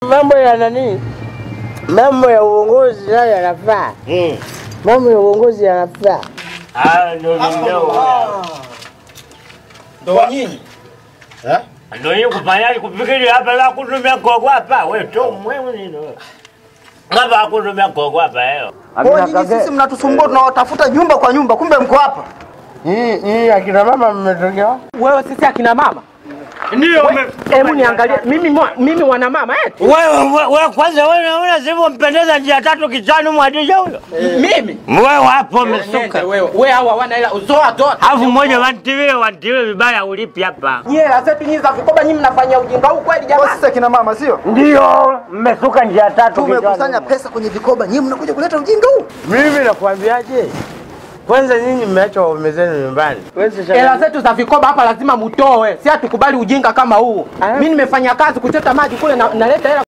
Mambo ya nani? Mambo ya uongozi nayo yanafaa. Mm. Mambo ya uongozi yanafaa. Ah, ndio ndio. Ndo nyinyi. Eh? Ndio hiyo kufanyaje kufikiri hapa la kutumia kogo hapa wewe tu mwewe nini wewe. Hapa kutumia kogo hapa leo. Kwa nyinyi sisi mnatusumbua tunawatafuta nyumba kwa nyumba kumbe mko hapa. Hii hii akina mama mmetokea wapi? Wewe sisi akina mama. Ndio Hebu niangalie mimi mwa- mimi mwana mama eh? wewe wewe kwanza wewe unaona sivyo mpendeza njia tatu kichwani mwadija huyo. Mimi. Wewe hapo Nende umesuka. wewe. Wewe hawa wana hela uzoa zote. Alafu mmoja wantilie wantilie vibaya ulipi hapa. Nyie hela zetu nyinyi za vikoba nyinyi mnafanyia ujinga huu kweli Kwa jamani? sisi akina mama sio? Ndio mmesuka njia tatu Tumekusanya kichwani. pesa kwenye vikoba, nyinyi mnakuja kuleta ujinga huu. Mimi nakwambiaje? Kwanza nyinyi mmeacha waume zenu nyumbani. Wewe sasa Hela zetu za vikoba hapa lazima mutoe. Si hatukubali ujinga kama huu. Mimi nimefanya kazi kuchota maji kule na naleta hela